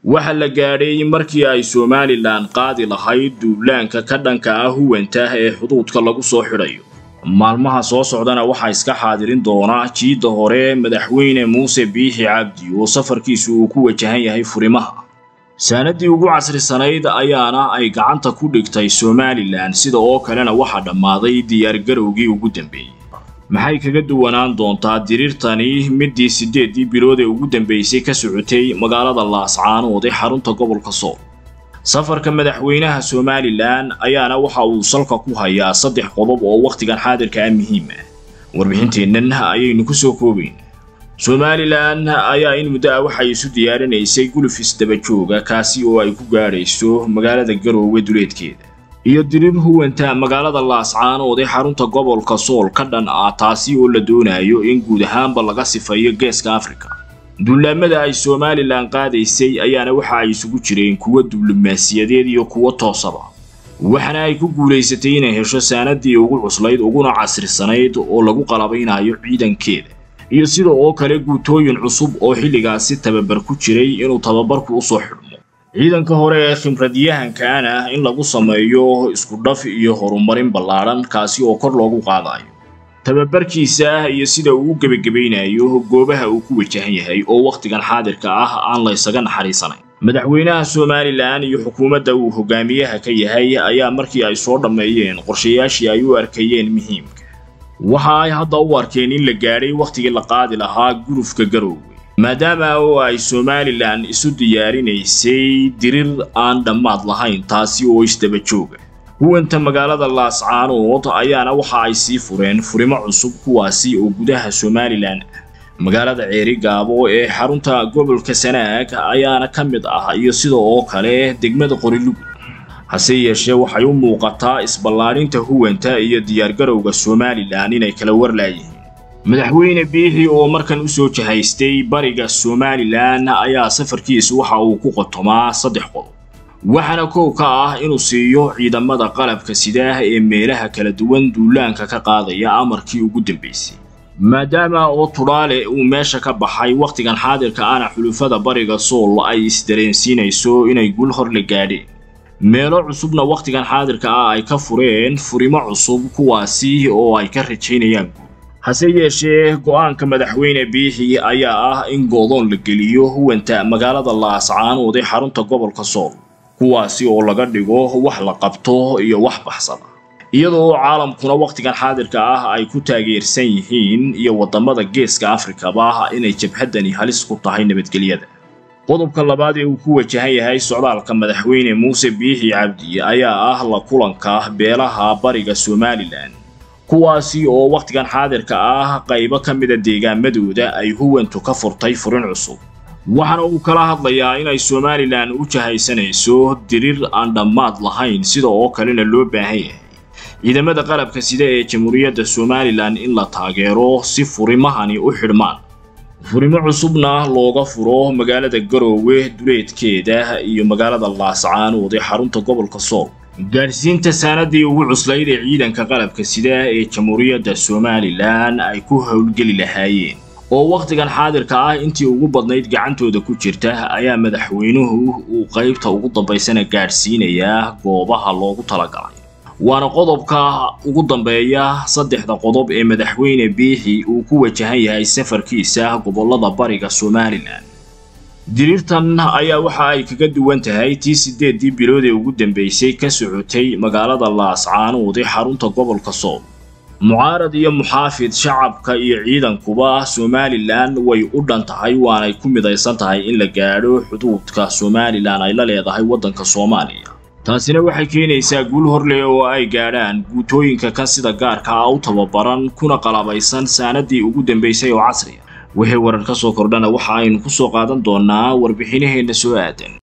waxa la gaadhay markii ay somalilan qaadi lahayd duulaanka ka dhanka ah huwanta ee xuduudka lagu soo xidhayo maalmaha soo socdana waxaa iska xaadirin doona jiidda hore madaxweyne muuse biixi cabdi oo safarkiisu uu ku wajahan yahay furimaha saanadii ugu casrisanayd ayaana ay gacanta ku dhigtay somalilan sida oo kalena waxaa dhammaaday diyaargarowgii ugu dambeeyey maxay kaga duwanaan doontaa diriirtani midii siddeeddii bilood ee ugu dambeysay ka socotay magaalada laascaanood ee xarunta gobolka sool safarka madaxweynaha somalilan ayaana waxa uu salka ku hayaa saddex qodob oo wakhtigan xaadirka ah muhiim ah warbixinteennan ayaynu ku soo koobayn somalilan ayaa in muddo ah waxay isu diyaarinaysay gulufis dabajooga kaasi oo ay ku gaadhayso magaalada garoowe duleedkeeda iyo diriir huwanta magaalada laascaanood ee xarunta gobolka sool ka dhan ah taasi oo la doonayo in guud ahaanba laga sifayo geeska afrika duulaamada ay somalilan qaadaysay ayaana waxa ay isugu jireen kuwo diblomaasiyadeed iyo kuwo toosaba waxaana ay ku guulaysatay inay hesho saanadii ugu cuslayd uguna casrisanayd oo lagu qalabaynayo ciidankeeda iyo sida oo kale guutooyin cusub oo xilligaasi tababar ku jiray inuu tababarku usoo xidhmo ciidanka hore ee khimradyahankaana in lagu sameeyo iskudhaf iyo horumarin ballaadhan kaasi oo kor loogu qaadayo tababarkiisa iyo sida uu u gebagabaynayo goobaha uu ku wajahan yahay oo wakhtigan xaadirka ah aan la ysaga naxariisanayn madaxweynaha somalilan iyo xukuumadda uu hogaamiyaha ka yahay ayaa markii ay soo dhammeeyeen qorshayaashii ay u arkayeen muhiimka waxa ay hadda u arkeen in la gaadhay wakhtigii la qaadi lahaa gulufka garoowe maadaama oo ay somalilan isu diyaarinaysay dirir aan dhammaad lahayn taasi oo isdaba jooga huwanta magaalada laascaanood ayaana waxa ay sii fureen furimo cusub kuwaasi oo gudaha somalilan ah magaalada ceeri gaabo ee xarunta gobolka sanaag ayaana ka mid ah iyo sida oo kale degmada qorilugud hase yeeshee waxay u muuqataa isballaadhinta huwanta iyo diyaargarowga somalilan inay kala warlaayihiin madaxweyne biixi oo markan u soo jahaystay bariga somalilan ayaa safarkiisu waxa uu ku qotomaa saddex qodob waxaana kow ka ah inuu siiyo ciidamada qalabka sidaah ee meelaha kala duwan duulaanka ka qaadaya amarkii ugu dambaysay maadaama oo tudhaale uu meesha ka baxay wakhtigan xaadirka ana xulufada bariga sool ay isdareensiinayso inay gul hor la gaadheen meelo cusubna wakhtigan xaadirka ah ay ka fureen furimo cusub kuwaasi oo ay ka rajaynayaan guud hase yeeshee go'aanka madaxweyne biixi ayaa ah in goodoon la geliyo huwanta magaalada laascaanood ee xarunta gobolka sool kuwaasi oo laga dhigo wax la qabto iyo wax baxsada iyadoo caalamkuna wakhtigan xaadirka ah ay ku taageersan yihiin iyo waddamada geeska afrikaba inay jabhaddani halis ku tahay nabadgelyada qodobka labaad ee uu ku wajahan yahay socdaalka madaxweyne muuse biixi cabdi ayaa ah la kulanka beelaha bariga somalilan kuwaasi oo wakhtigan xaadirka ah qaybo ka mida deegaamadooda ay huwantu ka furtay furin cusub waxaana uu kala hadlayaa inay somalilan u jahaysanayso diriir aan dhammaad lahayn sida oo kalena loo baahan yahay ciidamada qalabka sida ee jamhuuriyadda somalilan in la taageero si furimahani u xidhmaan furimo cusubna looga furo magaalada garoowe duleedkeeda iyo magaalada laascaanood ee xarunta gobolka sool gaadhsiinta saanadii ugu cuslayd ee ciidanka qalabka sida ee jamhuuriyadda somalilan ay ku howlgeli lahaayeen oo wakhtigan xaadirka ah intii ugu badnayd gacantooda ku jirta ayaa madaxweynuhu uu qaybta ugu dambaysana gaadhsiinayaa goobaha loogu talagalay waana qodobka ugu dambeeya saddexda qodob ee madaxweyne biixi uu ku wajahan yahay safarkiisa gobollada bariga somalilan diriirtan ayaa waxa ay kaga duwan tahay tii siddeeddii bilood ee ugu dambaysay ka socotay magaalada laascaanood ee xarunta gobolka sool mucaarad iyo muxaafid shacabka iyo ciidankuba somalilan way u dhan tahay waanay ku midaysan tahay in la gaadho xuduudka somalilan ay la leedahay waddanka soomaaliya taasina waxay keenaysaa guul horleh oo ay gaadhaan guutooyinka kan sida gaarka ah u tababaran kuna qalabaysan saanadii ugu dambaysay oo casriya wixii warar ka soo kordhana waxa aynu ku soo qaadan doonaa warbixinaheenna soo aadan